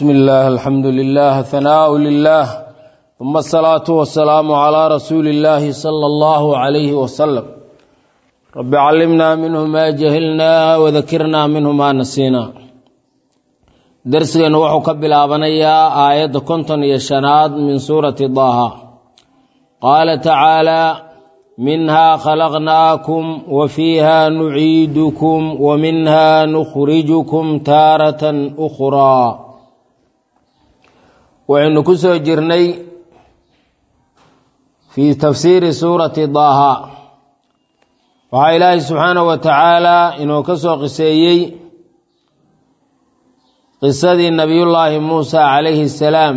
bismi illaah alxamdu lilah hanaau lilah uma asalaatu wasalaamu calaa rasuuli illaahi sala allahu calayhi wasalam rabbi callimnaa minhu maa jahilnaa wadakirnaa minhu maa nasiinaa darsigeennu wuxuu ka bilaabanayaa aayadda konton iyo shanaad min suurati daaha qaala tacaalaa minhaa khalaqnaakum wa fiiha nuciidukum wa minha nukhrijukum taaratan ukhraa waxaynu ku soo jirnay fii tafsiiri suurati daaha waxaa ilaahay subxaanahu wa tacaalaa inuu ka soo qiseeyey qisadii nabiyullaahi muusa calayhi salaam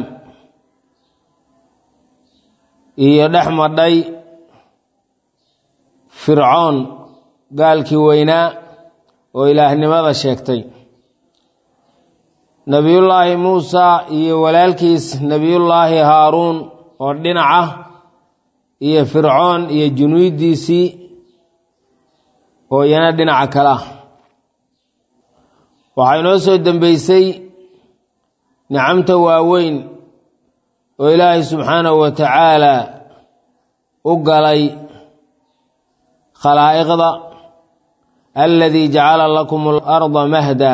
iyo dhex madhay fircoon gaalkii weynaa oo ilaahnimada sheegtay nebiyullaahi muusa iyo walaalkiis nebiyullaahi haaruun oo dhinaca iyo fircoon iyo junuudiisii oo iyana dhinaca kale ah waxaa inoo soo dembeysay nicamta waaweyn oo ilaahay subxaanahu wa tacaalaa u galay khalaa'iqda aladii jacala lakum alarda mahda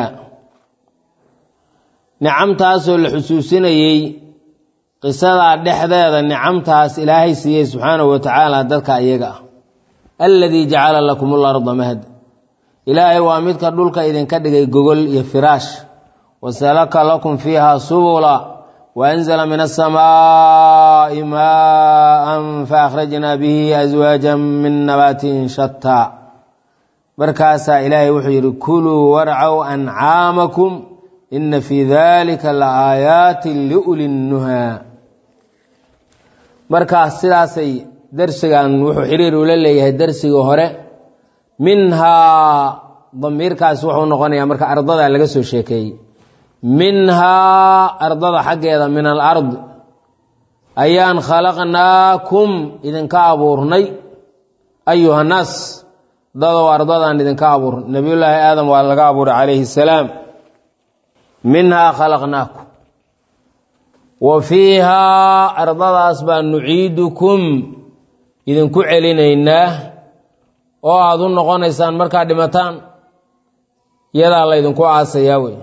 nicamtaasoo la xusuusinayey qisadaa dhexdeeda nicamtaas ilaahay siiyey subxaanahu wa tacaala dadka iyaga ah aladii jacala lakum alarda mahda ilaahay waa midka dhulka idinka dhigay gogol iyo firaash wasalaka lakum fiiha subula waanzala min asamaa'i maaan faakhrajnaa bihi aswaajan min nabaatin shataa markaasaa ilaahay wuxuu yidhi kuluu warcow ancaamakum ina fii dalika la aayaatin liuli nnuhaa markaas sidaasay darsigan wuxuu xiriir ula leeyahay darsigii hore minhaa damiirkaas wuxuu noqonayaa marka ardada laga soo sheekeeyey minhaa ardada xaggeeda min alard ayaan khalaqnaakum idinka abuurnay ayuha naas dadow ardadaan idinka abuurnay nebiyullaahi aadam waa laga abuuray calayhi salaam minhaa khalaqnaakum wa fiihaa ardadaas baa nuciidukum idinku celinaynaa oo aada u noqonaysaan markaad dhimataan yadaa laydinku aasayaa wey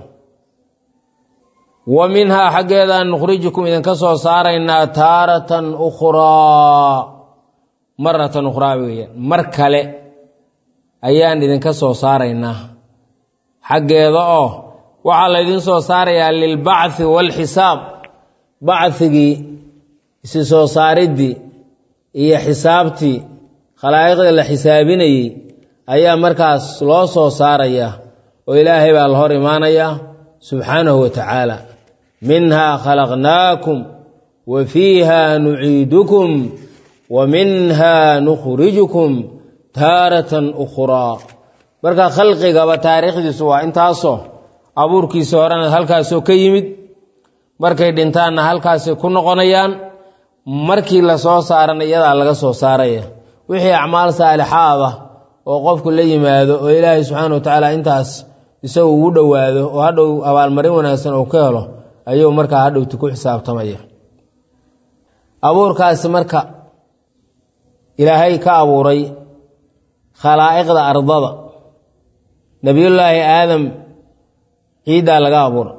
wa minhaa xaggeedaan nukhrijukum idinka soo saaraynaa taaratan ukhraa maratan ukhraa weeyaan mar kale ayaan idinka soo saaraynaa xaggeeda oo waxaa laydin soo saarayaa lilbacthi waalxisaab bacthigii isi soo saariddii iyo xisaabtii khalaa'iqda la xisaabinayey ayaa markaas loo soo saarayaa oo ilaahay baa la hor imaanayaa subxaanahu wa tacaala minhaa khalaqnaakum wa fiiha nuciidukum wa minhaa nukhrijukum taaratan ukhraa marka khalqigaba taariikhdiisu waa intaasoo abuurkiisa horena halkaasoo ka yimid markay dhintaanna halkaasay ku noqonayaan markii la soo saarana iyadaa laga soo saaraya wixii acmaal saalixaad ah oo qofku la yimaado oo ilaahay subxaana wa tacaala intaas isagu ugu dhowaado oo hadhow abaalmarin wanaagsan uu ka helo ayuu markaa hadhowti ku xisaabtamaya abuurkaasi marka ilaahay ka abuuray khalaa'iqda ardada nebiyullaahi aadam ciiddaa laga abuuray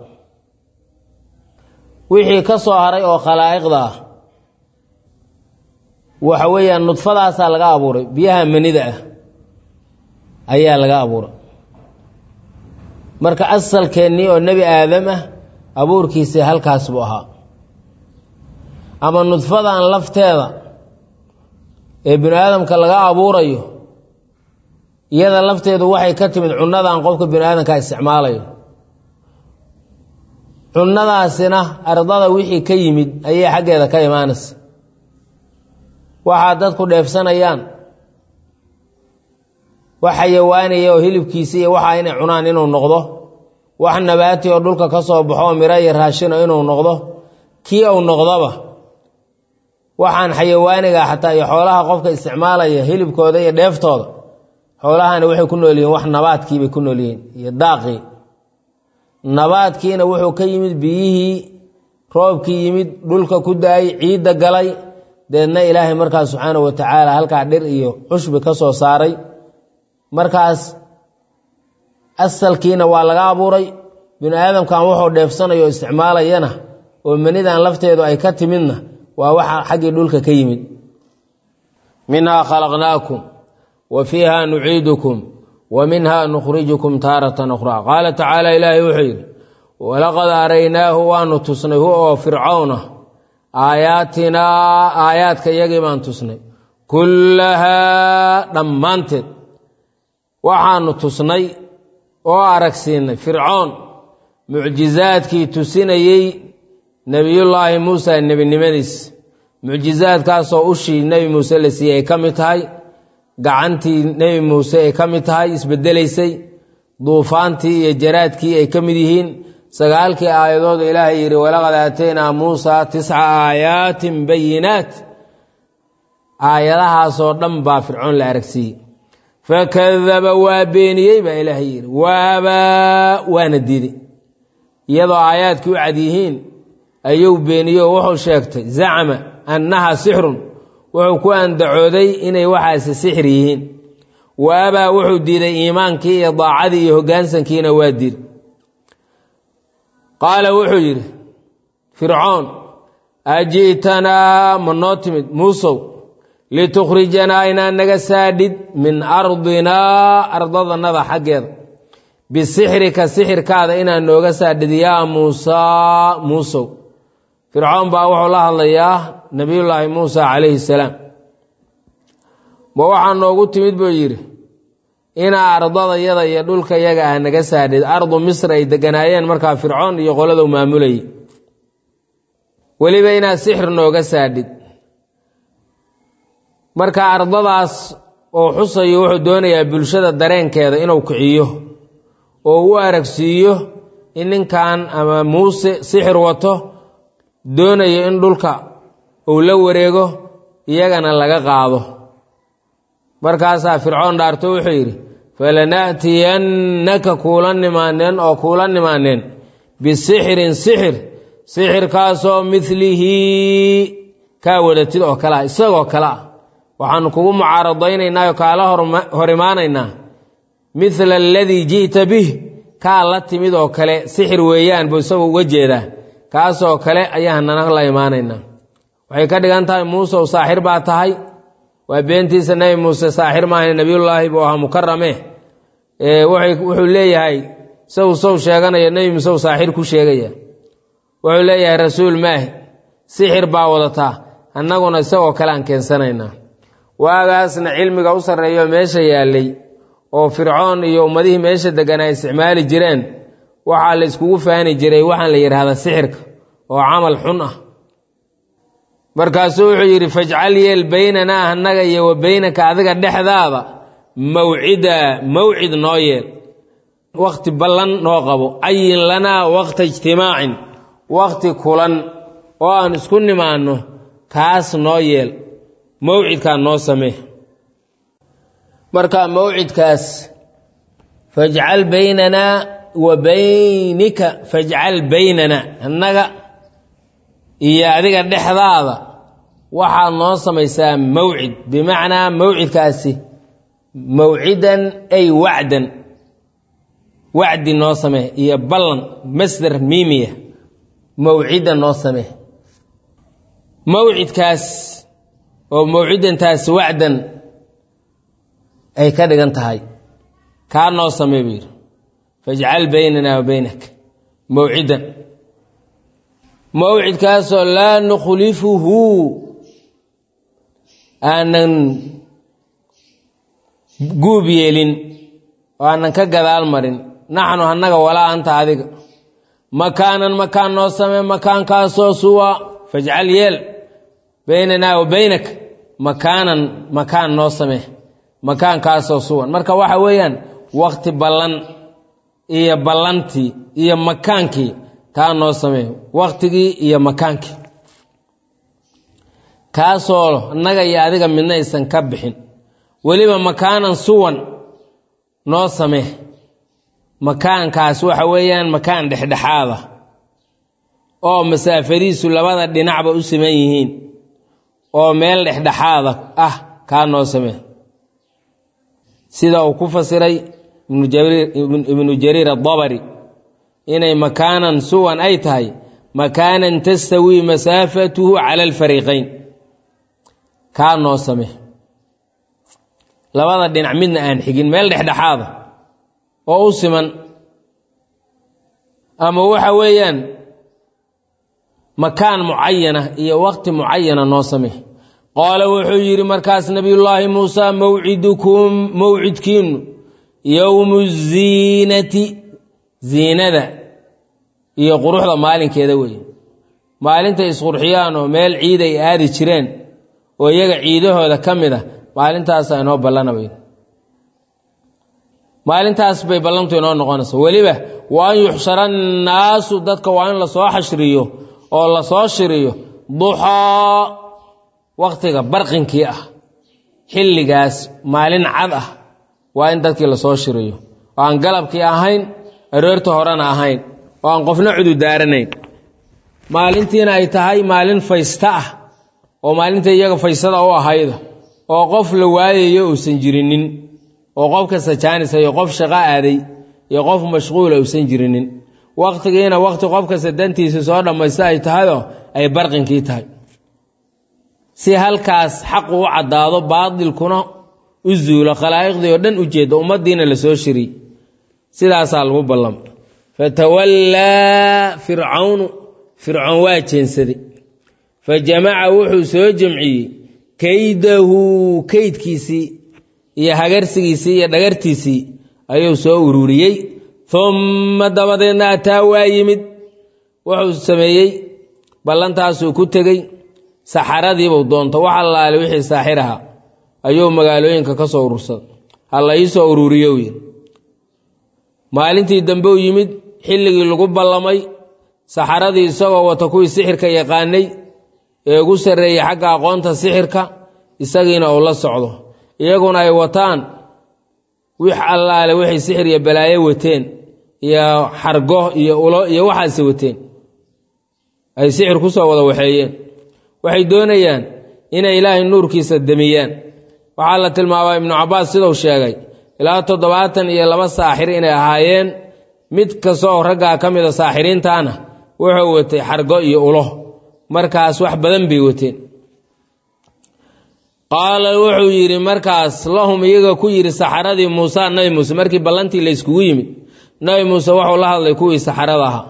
wixii ka soo haray oo khalaa'iqda ah waxa weeyaan nudfadaasaa laga abuuray biyaha manida ah ayaa laga abuuray marka asalkeennii oo nebi aadam ah abuurkiisii halkaas buu ahaa ama nudfadan lafteeda ee binu aadamka laga abuurayo iyada lafteedu waxay ka timid cunnadan qofka binu aadamka isticmaalayo cunnadaasina ardada wixii ka yimid ayay xaggeeda ka imaanaysa waxaa dadku dheefsanayaan wax xayawaanaya oo hilibkiisa iyo waxaa inay cunaan inuu noqdo wax nabaati oo dhulka ka soo baxo miro iyo raashino inuu noqdo kii uu noqdoba waxaan xayawaaniga xataa iyo xoolaha qofka isticmaalaya hilibkooda iyo dheeftooda xoolahana waxay ku nool yihiin wax nabaadkiibay ku nool yihiin iyo daaqii nabaadkiina wuxuu ka yimid biyihii roobkii yimid dhulka ku da-ay ciidda galay deedna ilaahay markaas subxaana wa tacaala halkaa dhir iyo cushbi ka soo saaray markaas asalkiina waa laga abuuray binu aadamkan wuxuu dheefsanayo o isticmaalayana oo manidan lafteedu ay ka timidna waa waxa xaggii dhulka ka yimid minhaa khalaqnaakum wa fiiha nuciidukum wa minha nukhrijukum taaratan ukhraa qaala tacaala ilaahay wuxuu yidhi walaqad araynaahu waanu tusnay hu oo fircawna aayaatinaa aayaadka iyagii baan tusnay kullahaa dhammaanteed waxaanu tusnay oo aragsiinay fircoon mucjizaadkii tusinayey nebiyullaahi muusa nebinimadiis mucjizaadkaasoo ushii nebi muuse la siiyey ay ka mid tahay gacantii nebi muuse ay ka mid tahay isbedelaysay duufaantii iyo jaraadkii ay ka mid yihiin sagaalkii aayadoodu ilaahay yidhi walaqad aataynaa muusa tisca aayaatin bayinaat aayadahaasoo dhan baa fircoon la aragsiiyey fakadaba waa beeniyey baa ilaahay yidhi waabaa waana diiday iyadoo aayaadkii u cad yihiin ayuu beeniyey oo wuxuu sheegtay zacma annaha sixrun wuxuu ku andacooday inay waxaasi sixir yihiin waabaa wuxuu diiday iimaankii iyo daacadii iyo hoggaansankiina waa diiday qaala wuxuu yidhi fircoon aji'tanaa ma noo timid muusow litukhrijanaa inaad naga saadhid min ardinaa ardadannada xaggeeda bisixrika sixirkaada inaad nooga saadhid yaa muusaa muusow fircoon baa wuxuu la hadlayaa nebiyullaahi muusa calayhi salaam ma waxaa noogu timid buu yidhi inaa ardadayada iyo dhulka yaga ah naga saadhid ardu misr ay deganaayeen markaa fircoon iyo qoladu maamulayay weliba inaad sixir nooga saadhid marka ardadaas oo xusayo wuxuu doonayaa bulshada dareenkeeda inuu kiciyo oo u aragsiiyo in ninkan ama muuse sixir wato doonayo in dhulka uu la wareego iyagana laga qaado markaasaa fircoon dhaarto wuxuu yidhi falana'tiyannaka kuula nimaaneen oo kuula nimaaneen bisixrin sixir sixirkaasoo midlihi kaa wadatid oo kale ah isagoo kale ah waxaanu kugu mucaaradaynaynaa oo kaala hor imaanaynaa midla aladii ji'ta bih kaa la timid oo kale sixir weeyaan buu isagu uga jeedaa kaasoo kale ayaanana la imaanaynaa waxay ka dhigan tahay muusew saaxir baa tahay waa beentiisa nebi muuse saaxir maaha nebiyullaahi buu ahaa mukarame wuxuu leeyahay isagu sow sheeganaya nebi muusew saaxir ku sheegaya wuxuu leeyahay rasuul maahi sixir baa wadataa annaguna isagoo kale aan keensanaynaa waagaasna cilmiga u sarreeyo meesha yaallay oo fircoon iyo ummadihii meesha deggan ay isticmaali jireen waxaa la iskugu faani jiray waxaan la yidhaahdaa sixirka oo camal xun ah markaasuu wuxuu yidhi fajcal yeel baynanaa annaga iyo wa baynaka adiga dhexdaada mawcida mawcid noo yeel wakhti ballan noo qabo cayin lanaa waqta ijtimaacin wakhti kulan oo aan isku nimaanno kaas noo yeel mawcidkaa noo samee marka mawcidkaas fajcal baynanaa wa baynika fajcal baynana annaga iyo adiga dhexdaada waxaad noo samaysaa mawcid bimacnaa mawcidkaasi mawcidan ay wacdan wacdi noo samee iyo ballan masder miimiya mawcidan noo samee mawcidkaas oo mawcidantaasi wacdan ay ka dhigan tahay kaa noo samee buu yidhi fajcal baynana wa baynak mawcidan mawcidkaasoo laa nukhlifuhu aanan guub yeelin oo aanan ka gadaal marin naxnu annaga walaa anta adiga makaanan makaan noo samee makaankaasoo suwa fajcal yeel baynanaa wa baynak makaanan makaan noo samee makaankaasoo suwan marka waxa weeyaan wakti ballan iyo ballantii iyo makaankii taa noo samee waktigii iyo makaankii kaasoo annaga iyo adiga midna aysan ka bixin weliba makaanan suwan noo samee makaankaas waxa weeyaan makaan dhexdhexaada oo masaafadiisu labada dhinacba u siman yihiin oo meel dhexdhexaada ah kaa noo samee sida uu ku fasiray ibnu jariir adabari inay makaanan suwan ay tahay makaanan tastawii masaafatuhu cala alfariiqayn kaa noo samee labada dhinac midna aan xigin meel dhexdhexaada oo u siman ama waxa weeyaan makaan mucayana iyo waqti mucayana noo samee qaala wuxuu yidhi markaas nabiyullaahi muusa mawcidukum mawcidkiinu yowmu ziinati ziinada iyo quruxda maalinkeeda weeye maalintay isqurxiyaan oo meel ciid ay aadi jireen oo iyaga ciidahooda ka mid a maalintaasa inoo ballanabay maalintaas bay ballantu inoo noqonaysa weliba wa an yuxshara annaasu dadka waa in lasoo xashriyo oo lasoo shiriyo duxaa wakhtiga barqinkii ah xilligaas maalin cad ah waa in dadkii lasoo shiriyo oo aan galabkii ahayn aroorta horena ahayn oo aan qofna cududaaranayn maalintiina ay tahay maalin faysta ah oo maalinta iyaga faystada u ahayda oo qof la waayayo uusan jirinin oo qof kasta jaanisa iyo qof shaqo aaday iyo qof mashquula uusan jirinin wakhtigiina wakhti qof kasta dantiisa soo dhammaysta ay tahayoo ay barqinkii tahay si halkaas xaqu u caddaado baadilkuna u zuulo khalaa'iqdii oo dhan u jeedda ummaddiina lasoo shiriy sidaasaa lagu ballama fatawallaa fircawnu fircoon waa jeensaday fa jamaca wuxuu soo jamciyey kaydahu kaydkiisii iyo hagarsigiisii iyo dhagartiisii ayuu soo ururiyey umma dabadeedna ataa waa yimid wuxuu sameeyey ballantaasuu ku tegey saxaradiibuu doonta wax allaale wixii saaxir ahaa ayuu magaalooyinka ka soo urursaday ha la ii soo ururiyo yiri maalintii dambe u yimid xilligii lagu ballamay saxaradii isagoo wata kuwii sixirka yaqaanay ee ugu sarreeyey xagga aqoonta sixirka isagiina uu la socdo iyaguna ay wataan wix allaale waxay sixir iyo balaayo wateen iyo xargo iyo ulo iyo waxaase wateen ay sixir ku soo wada waxeeyeen waxay doonayaan inay ilaahay nuurkiisa demiyaan waxaa la tilmaabaa ibnu cabbaas siduu sheegay ilaa toddobaatan iyo laba saaxir inay ahaayeen mid kastooo raggaa ka mida saaxiriintaana wuxuu watay xargo iyo ulo markaas wax badan bay wateen qaala wuxuu yidhi markaas lahum iyaga ku yidhi saxaradii muuse nabi muuse markii ballantii la yskugu yimid nabi muuse wuxuu la hadlay kuwii saxarada ahaa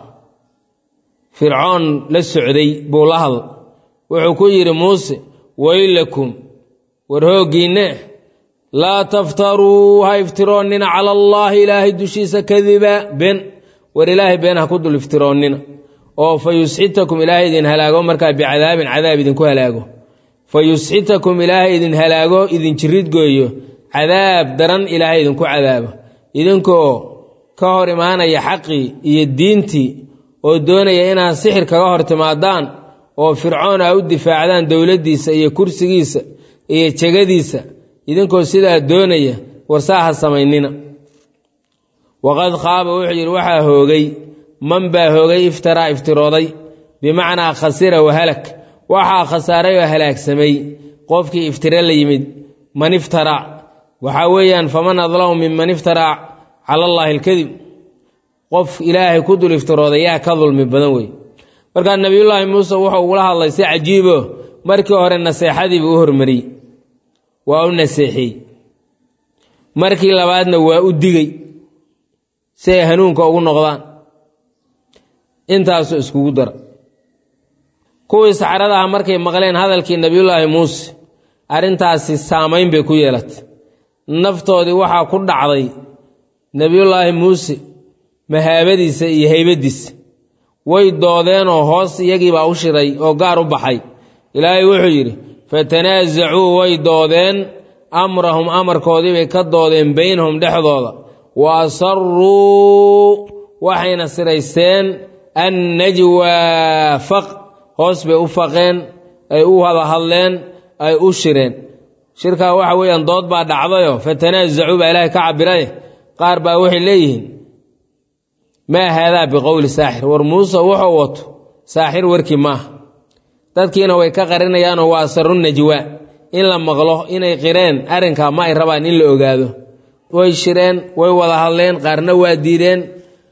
fircoon la socday buu la hadlay wuxuu ku yidhi muuse weylakum war hooggiinne laa taftaruu ha iftiroonnina cala allaahi ilaahay dushiisa kadiba been war ilaahay been ha ku dul iftiroonnina oo fa yusxitakum ilaahay idin halaago markaa bicadaabin cadaab idinku halaago fa yusxitakum ilaahay idin halaago idin jiridgooyo cadaab daran ilaahay idinku cadaabo idinkoo ka hor imaanaya xaqii iyo diintii oo doonaya inaad sixir kaga hor timaadaan oo fircoon a u difaacdaan dowladdiisa iyo kursigiisa iyo jegadiisa idinkoo sidaa doonaya warsaa ha samaynina waqad khaaba wuxuu yidhi waxaa hoogay man baa hoogay iftaraa iftirooday bimacnaa khasira wahalak waxaa khasaaray oo halaagsamay qofkii iftiro la yimid man iftaraa waxaa weeyaan faman adlamu minman iftaraa cala allaahi alkadib qof ilaahay ku dul iftirooday yaa ka dulmi badan wey markaa nebiyullaahi muuse wuxuu ugula hadlay si cajiibo markii hore naseexadiibuu u hormariyey waa u naseexiyey markii labaadna waa u digey si ay hanuunka ugu noqdaan intaasuu iskugu dara kuwii saxarada ah markay maqleen hadalkii nebiyullaahi muuse arrintaasi saamayn bay ku yeelatay naftoodii waxaa ku dhacday nebiyullaahi muuse mahaabadiisa iyo haybadiisa way doodeenoo hoos iyagiibaa u shiray oo gaar u baxay ilaahay wuxuu yidhi fatanaasacuu way doodeen amrahum amarkoodii bay ka doodeen baynahum dhexdooda wa asaruu waxayna siraysteen annajwaa faq hoos bay u faqeen ay u wada hadleen ay u shireen shirkaa waxa weeyaan dood baa dhacdayo fatanaasacuu baa ilaahay ka cabiraye qaar baa waxay leeyihiin maa haadaa biqowli saaxir war muuse wuxuu wato saaxir warkii maaha dadkiina way ka qarinayaanoo waa saru najwaa in la maqlo inay qireen arrinkaa ma ay rabaan in la ogaado way shireen way wada hadleen qaarna waa diideen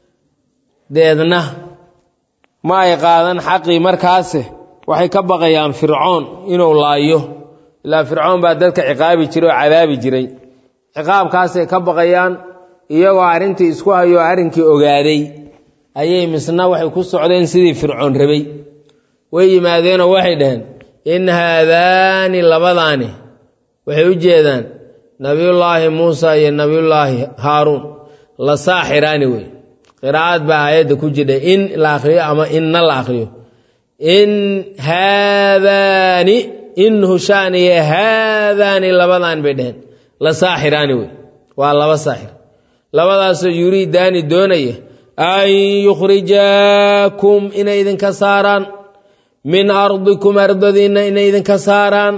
deedna ma ay qaadan xaqii markaase waxay ka baqayaan fircoon inuu laayo ilaa fircoon baa dadka ciqaabi jiray oo cadaabi jiray ciqaabkaasay ka baqayaan iyagoo arrintii isku hayoo arrinkii ogaaday ayay misna waxay ku socdeen sidii fircoon rabay way yimaadeenoo waxay dhaheen in haadaani labadaani waxay u jeedaan nabiyullaahi muusa iyo nabiyullaahi haaruun la saaxiraani wey qiraa'ad baa aayadda ku jidha in la akhriyo ama inna la akhriyo in haadaani in hushaaniye haadaani labadaan bay dheheen la saaxiraani wey waa laba saaxir labadaasoo yuriidaani doonaya an yukhrijaakum inay idinka saaraan min ardikum ardadiinna inay idinka saaraan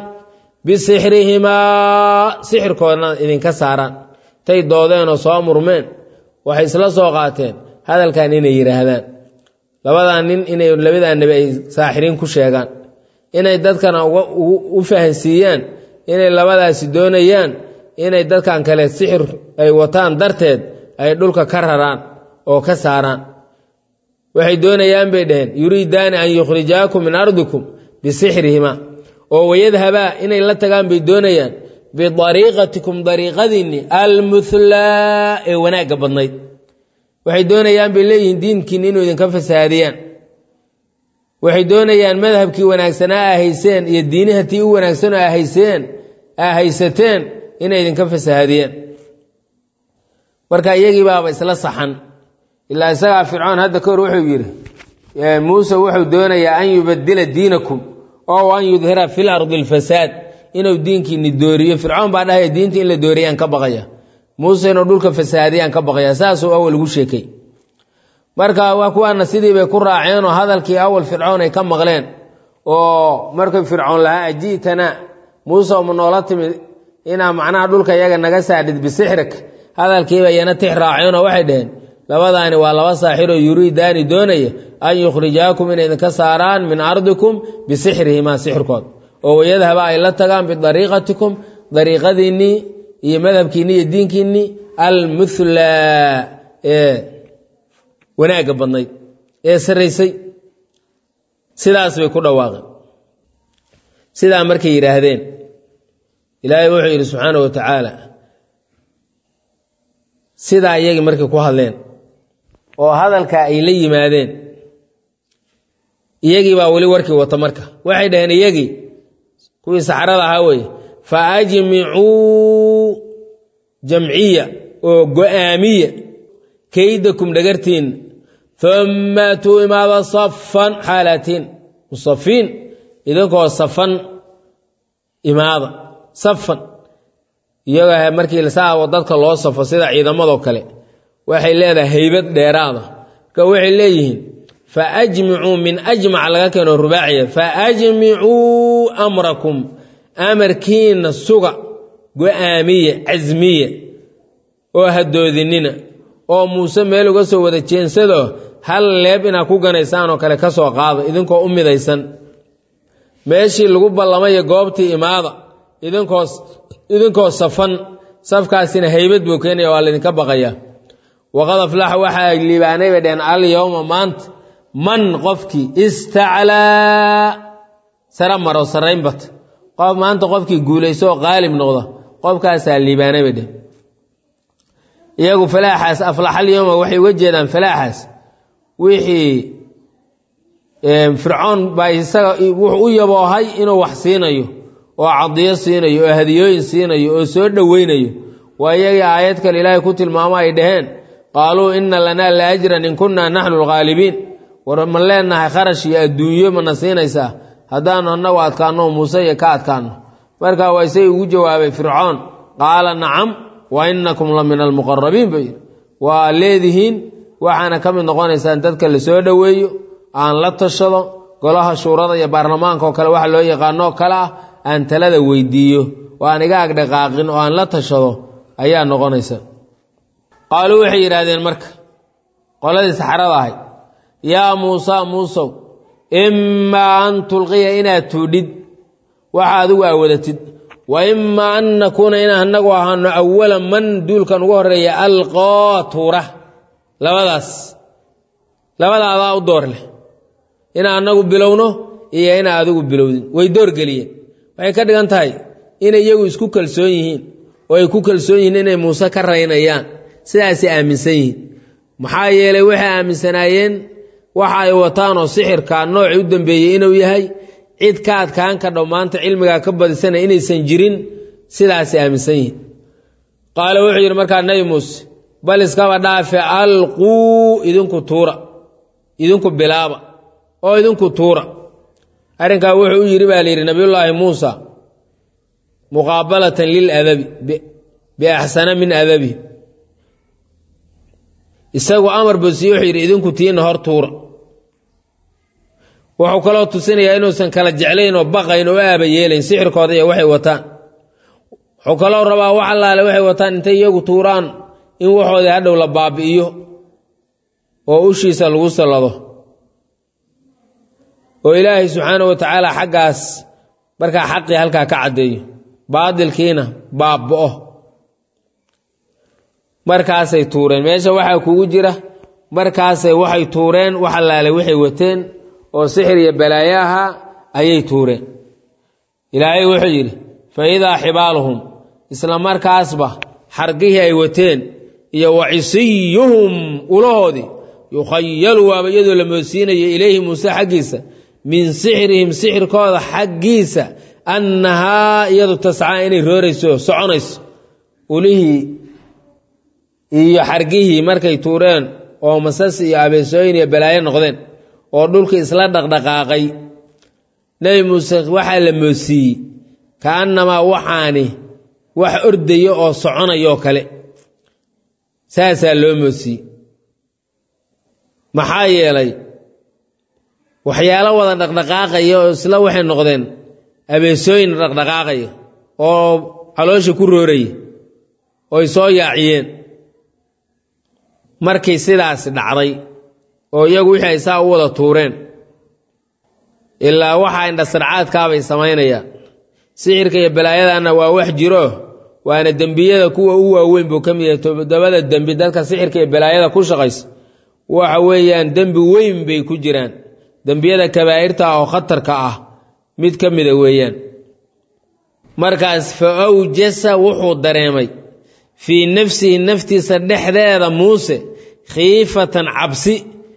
bisixrihimaa sixirkoodna idinka saaraan tay doodeenoo soo murmeen waxay isla soo qaateen hadalkan inay yidhaahdaan labadaa nin inay labadaa nebi ay saaxiriin ku sheegaan inay dadkana u fahansiiyaan inay labadaasi doonayaan inay dadkan kale sixir ay wataan darteed ay dhulka ka raraan oo ka saaraan waxay doonayaan bay dhaheen yuriidaani an yukhrijaakum min ardikum bisixrihima oo wayadhabaa inay la tagaan bay doonayaan bidariiqatikum dariiqadiinni almuthlaa ee wanaagga badnayd waxay doonayaan bay leeyihiin diinkiinni inuu idinka fasaadiyaan waxay doonayaan madhabkii wanaagsanaa aa hayseen iyo diinihatii u wanaagsan oo ahayseen aa haysateen inay idinka fasahaadiyeen marka iyagii baaba isla saxan ilaa isagaa fircoon hadda ka hor wuxuu yidhi muuse wuxuu doonayaa an yubadila diinakum oo an yudhira fi lardi alfasaad inuu diinkiini dooriyo fircoon baa dhahaya diinta in la dooriyaan ka baqaya muuse inuu dhulka fasaadiyaan ka baqaya saasuu awal ugu sheekay marka waa kuwaana sidii bay ku raaceen oo hadalkii awal fircoon ay ka maqleen oo markay fircoon lahaa aji'tana muuse uma noola timid inaa macnaha dhulka iyaga naga saadhid bisixrik hadalkiiba iyana tix raaceen oo waxay dhaheen labadaani waa laba saaxiroo yuriidaani doonaya an yukhrijaakum inay idinka saaraan min ardikum bisixrihimaa sixirkood oo wayadhaba ay la tagaan bidariiqatikum dariiqadiinnii iyo madhabkiinni iyo diinkiinnii almuthlaa ee wanaagga badnayd ee sarraysay sidaas bay ku dhawaaqeen sidaa markay yidhaahdeen ilaahay wuxuu yidhi subxaanah wa tacaala sidaa iyagii markay ku hadleen oo hadalkaa ay la yimaadeen iyagii baa weli warkii wata marka waxay dhaheen iyagii kuwii saxrada ahaa weeye fa ajmicuu jamciya oo go-aamiya kaydakum dhagartiin uma atuu imaada safan xaalatiin musafiin idinkoo safan imaada safan iyagoo markii saawo dadka loo safo sida ciidamadoo kale waxay leedahay haybad dheeraada marka waxay leeyihiin fa ajmicuu min ajmac laga keeno rubaaciya fa ajmicuu amrakum amarkiina suga go-aamiya casmiya oo hadoodinina oo muuse meel uga soo wada jeensadoo hal leeb inaad ku ganaysaan oo kale ka soo qaado idinkoo u midaysan meeshii lagu ballamayo goobtii imaada idinkoo idinkoo safan safkaasina haybad buu keenaya waa laydinka baqaya waqad aflaxa waxaa liibaanay bay dheheen alyowma maanta man qofkii istaclaa sara maro sarrayn bata qof maanta qofkii guulayso oo qaalib noqda qofkaasaa liibaanay bay dheheen iyagu falaaxaas aflaxalyowma waxay uga jeedaan falaaxaas wixii fircoon baa isaga wuxuu u yaboohay inuu wax siinayo oo cadiyo siinayo oo hadiyooyin siinayo oo soo dhoweynayo waa iyagii aayad kale ilaahay ku tilmaamo ay dhaheen qaaluu ina lanaa la ajran in kunnaa naxnu lghaalibiin war ma leenahay kharash iyo adduunyo mana siinaysaa haddaanu annagu adkaanno muuse iyo ka adkaanno marka waa isay ugu jawaabay fircoon qaala nacam wa inakum la min almuqarabiin buu yidhi waa leedihiin waxaana ka mid noqonaysaan dadka la soo dhoweeyo aan la tashado golaha shuurada iyo baarlamaanka oo kale waxa loo yaqaanoo kale ah aan talada weydiiyo oo aan iga agdhaqaaqin oo aan la tashado ayaa noqonaysa qaaluu waxay yidhaahdeen marka qoladii saxrada ahay yaa muusa muusow imaa an tulqiya inaad tuudhid waxa adigu aa wadatid wa imaa an nakuuna inaan anagu ahaano awala man duulkan ugu horeeya alqoo tuura labadaas labadaadaa u door leh inaa anagu bilowno iyo inaa adigu bilowdin way doorgeliyeen waxay ka dhigan tahay inay iyagu isku kalsoon yihiin oo ay ku kalsoon yihiin inay muuse ka raynayaan sidaasay aaminsan yihiin maxaa yeelay waxay aaminsanaayeen waxa ay wataan oo sixirka noocii u dambeeyey inuu yahay cid ka adkaan ka dhow maanta cilmigaa ka badisana inaysan jirin sidaasay aaminsan yihiin qaale wuxuu yidhi markaa nebi muuse bal iskaba dhaafe alquu idinku tuura idinku bilaaba oo idinku tuura arrinkaa wuxuu u yidhi baa layidhi nabiyullaahi muusa muqaabalatan liladabi biaxsana min adabi isagu amar bosiye wuxuu yidhi idinku tiina hor tuura wuxuu kaloo tusinayaa inuusan kala jeclayn oo baqayn oo aaba yeelayn sixirkooda iyo waxay wataan wuxuu kaloo rabaa wax allaale waxay wataan intay iyagu tuuraan in waxoodii hadhow la baabi'iyo oo ushiisa lagu sallado oo ilaahay subxaana wa tacaala xaggaas markaa xaqii halkaa ka caddeeyo baadilkiina baaba'o markaasay tuureen meesha waxaa kugu jira markaasay waxay tuureen wax allaale waxay wateen oo sixir iyo balaayo ahaa ayay tuureen ilaahay wuxuu yidhi fa idaa xibaaluhum isla markaasba xargihii ay wateen iyo wacisiyuhum ulahoodii yukhayalu waaba iyadoo la moodsiinayo ilayhi muuse xaggiisa min sixrihim sixirkooda xaggiisa annahaa iyadu tascaa inay roorayso soconayso ulihii iyo xargihii markay tuureen oo masas iyo abeesooyin iyo balaayo noqdeen oo dhulkii isla dhaqdhaqaaqay nebi muuse waxaa la moodsiiyey kaannamaa waxaani wax ordaya oo soconayoo kale saasaa loo moodsiiyey maxaa yeelay waxyaalo wada dhaqdhaqaaqaya oo isla waxay noqdeen abeesooyin dhaqdhaqaaqaya oo caloosha ku rooraya ooy soo yaaciyeen markii sidaasi dhacday oo iyagu wixii ay saa u wada tuureen ilaa waxa indhasarcaadkaabay samaynayaan sixirka iyo balaayadanna waa wax jiro waana dembiyada kuwa u waaweyn buu ka mid yahay toddobada dembi dadka sixirka iyo balaayada ku shaqaysa waxa weeyaan dembi weyn bay ku jiraan dembiyada kabaa'irta oo khatarka ah mid ka mida weeyaan markaas fa awjasa wuxuu dareemay fii nafsihi naftiisa dhexdeeda muuse khiifatan cabsi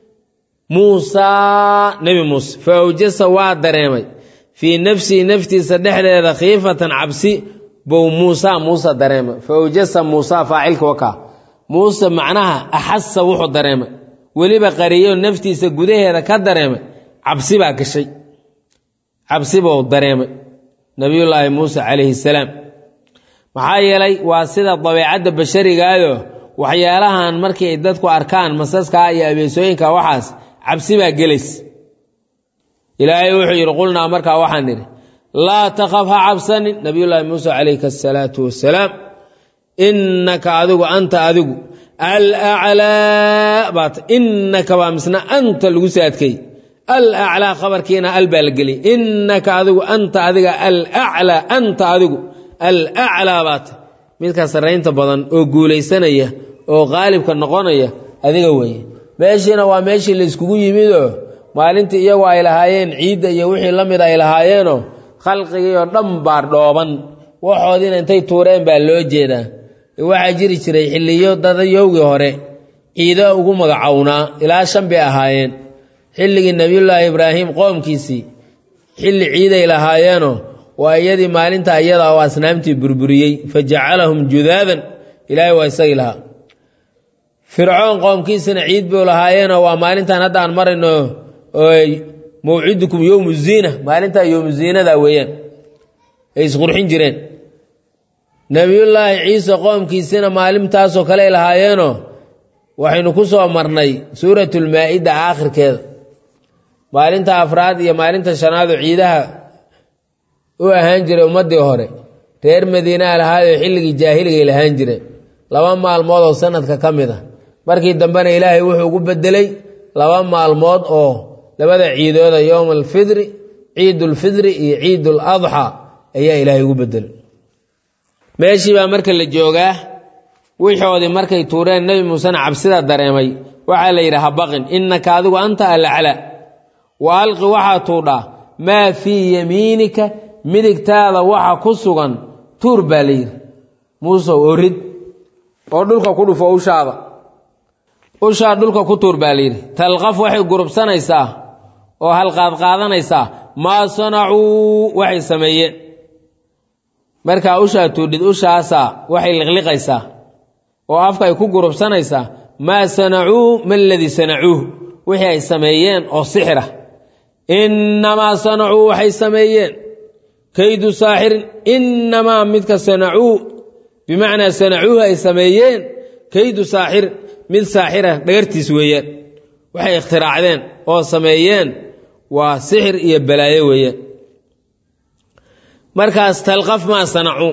muusaa nebi muuse fa awjasa waa dareemay fii nafsihi naftiisa dhexdeeda khiifatan cabsi bow muusa muuse dareemay fa awjasa muusa faacilka wakaa muuse macnaha axasa wuxuu dareemay weliba qariyo naftiisa gudaheeda ka dareemay cabsi baa gashay cabsi buu dareemay nabiyullaahi muuse calayhi salaam maxaa yeelay waa sida dabeecadda basharigaado waxyaalahan markii ay dadku arkaan masaskaa iyo abeesooyinka waxaas cabsi baa gelays ilaahay wuxuu yidhi qulnaa markaa waxaan nidhi laa takhaf ha cabsanin nabiyullaahi muuse calayka asalaatu wassalaam innaka adigu anta adigu alaclaa baat innaka baa misna anta lagu saadkay alaclaa khabarkiina al baa la geliyay innaka adigu anta adiga alaclaa anta adigu alaclaa baat midka sarraynta badan oo guulaysanaya oo qaalibka noqonaya adiga weeye meeshiina waa meeshii la yskugu yimidoo maalintii iyagu ay lahaayeen ciidda iyo wixii la mid ay lahaayeenoo khalqigii oo dhan baa dhooban waxoodiina intay tuureen baa loo jeedaa waxaa jiri jiray xilliyo dadayowgii hore ciido ugu magacownaa ilaa shan bay ahaayeen xilligii nebiyullaahi ibraahim qoomkiisii xilli ciiday lahaayeenoo waa iyadii maalinta iyada oo asnaamtii burburiyey fa jacalahum judaadan ilaahay waa isagii lahaa fircoon qoomkiisina ciid buu lahaayeenoo waa maalintan hadda aan marayno mawcidukum yowmu ziina maalintaa yowmu ziinada weeyaan ay isqurxin jireen nebiyullaahi ciise qoomkiisina maalintaasoo kale ay lahaayeenoo waxaynu ku soo marnay suuratulmaa-ida aakhirkeeda maalinta afraad iyo maalinta shanaadoo ciidaha u ahaan jiray ummaddii hore reer madiinaa lahaayoo xilligii jaahiligay lahaan jireen laba maalmood oo sanadka ka mid ah markii dambena ilaahay wuxuu ugu bedelay laba maalmood oo labada ciidooda yowma alfidri ciidulfidri iyo ciidul adxa ayaa ilaahay ugu bedelay meeshii baa marka la joogaa wixoodii markay tuureen nebi muusena cabsida dareemay waxaa la yidhi habaqin innaka adigu anta alaclaa wa alqi waxaa tuudhaa maa fii yamiinika midigtaada waxa ku sugan tuur baa la yidhi muusow orid oo dhulka ku dhufo ushaada ushaa dhulka ku tuur baa layidhi talqaf waxay gurubsanaysaa oo halqaadqaadanaysaa maa sanacuu waxay sameeyeen markaa ushaa tuudhid ushaasaa waxay liqliqaysaa oo afka ay ku gurubsanaysaa maa sanacuu ma ladii sanacuuh wixii ay sameeyeen oo sixira innamaa sanacuu waxay sameeyeen kaydu saaxirin innamaa midka sanacuu bimacnaa sanacuuhu ay sameeyeen kaydu saaxirin mid saaxira dhagartiis weeyaan waxay ikhtiraacdeen oo sameeyeen waa sixir iyo balaayo weeyaan markaas talqaf maa sanacuu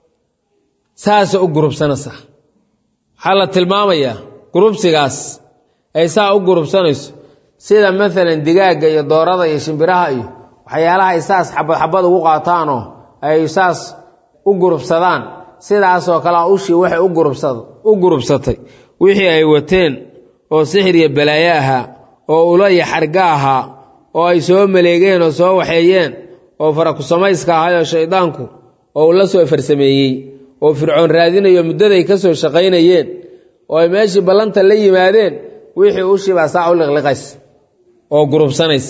saasa u gurubsanaysaa waxaa la tilmaamayaa gurubsigaas ay saa u gurubsanayso sida maalan digaagga iyo doorada iyo shimbiraha iyo waxyaalaha ay saas xabad xabad ugu qaataanoo ay saas u gurubsadaan sidaasoo kalea ushii waxay u gurubsatay wixii ay wateen oo sixir iyo balaayo ahaa oo ula iyo xarga ahaa oo ay soo maleegeen oo soo waxeeyeen oo farakusamayska ahayoo shaydaanku oo uu la soo farsameeyey oo fircoon raadinayo muddaday ka soo shaqaynayeen oo ay meeshii ballanta la yimaadeen wixii ushii baa saa u liqliqays oo gurubsanays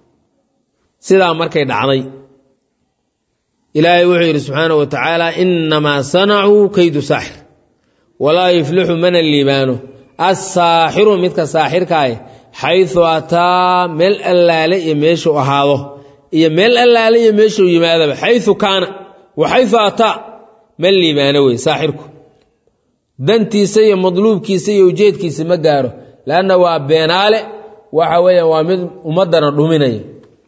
sidaa markay dhacday ilaahay wuxuu yidhi subxaanahu wa tacaala innamaa sanacuu kaydu saaxir walaa yuflixu mana liibaano assaaxiru midka saaxirkaah xaysu ataa meel allaale iyo meeshuu ahaado iyo meel allaale iyo meeshuu yimaadaba xayu kaana wa xayu ataa ma liibaano wey saaxirku dantiisa iyo madluubkiisa iyo ujeedkiisa ma gaaro leanna waa beenaale waxa weeyaan waa mid ummaddana dhuminaya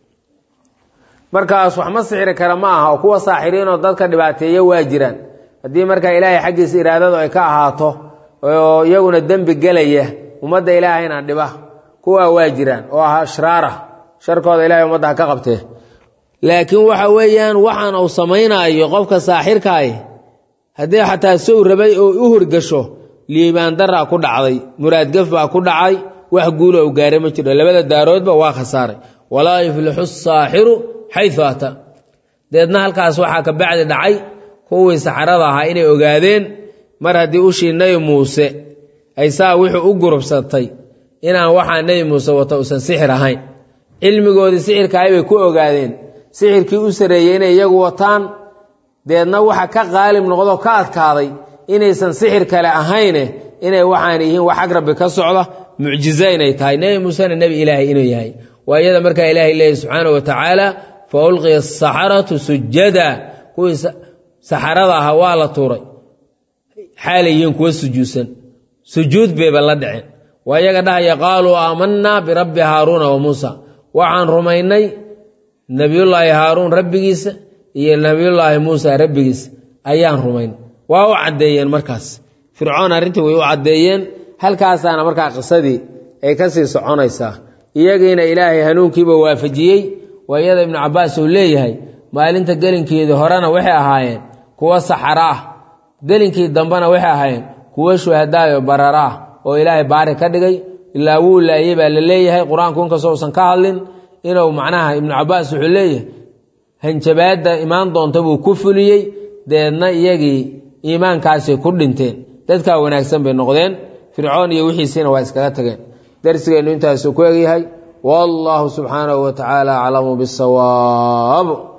markaas wax ma sixiri kara ma aha oo kuwa saaxiriinoo dadka dhibaateeya waa jiraan haddii markaa ilaahay xaggiisa iraadadu ay ka ahaato oo iyaguna dembi gelaya ummadda ilaahayna dhiba kuwaa waa jiraan oo ah ashraara sharkooda ilahay ummadda ha ka qabtee laakiin waxa weeyaan waxaan uu samaynaayo qofka saaxirkaay haddii xataa sow rabay oo u horgasho liibaan daraa ku dhacday muraadgaf baa ku dhacay wax guula u gaaray ma jiro labada daaroodba waa khasaaray walaa yuflixu saaxiru xayu ata deedna halkaas waxaa ka bacdi dhacay kuwii saxarada ahaa inay ogaadeen mar haddii ushii nebi muuse ay saa wuxuu u gurubsatay inaan waxaa nebi muuse wata uusan sixir ahayn cilmigoodii sixirkaay bay ku ogaadeen sixirkii u sareeyey inay iyagu wataan deedna waxa ka qaalib noqdo ka adkaaday inaysan sixir kale ahayne inay waxaan yihiin wax ag rabbi ka socda mucjiza inay tahay nebi muusena nebi ilaahay inuu yahay waa iyada markaa ilaahay leeyahy subxaana wa tacaala fa ulqiya asaxaratu sujada kuwii saxarada ahaa waa la tuuray xaalayihiin kuwa sujuudsan sujuud bayba la dhaceen waa iyaga dhahaya qaaluu aamanaa birabbi haaruuna wa muusa waxaan rumaynay nebiyullaahi haaruun rabbigiisa iyo nebiyullaahi muusa rabbigiisa ayaan rumayn waa u caddeeyeen markaas fircoon arrintii way u caddeeyeen halkaasaana markaa qisadii ay ka sii soconaysaa iyagiina ilaahay hanuunkiiba waafajiyey waa iyada ibnu cabbaas uu leeyahay maalinta gelinkeedii horena waxay ahaayeen kuwo saxara ah gelinkii dambena waxay ahaayeen kuwo shuhadaayo barara ah oo ilaahay baari ka dhigay ilaa wuu laayey baa la leeyahay qur-aanku inkastoo usan ka hadlin inuu macnaha ibnu cabbaas wuxuu leeyahay hanjabaadda imaan doonta buu ku fuliyey deedna iyagii iimaankaasay ku dhinteen dadkaa wanaagsan bay noqdeen fircoon iyo wixiisiina waa iskaga tageen darsigeennu intaasuu ku egyahay wallaahu subxaanahu wa tacaala aclamu bisawaab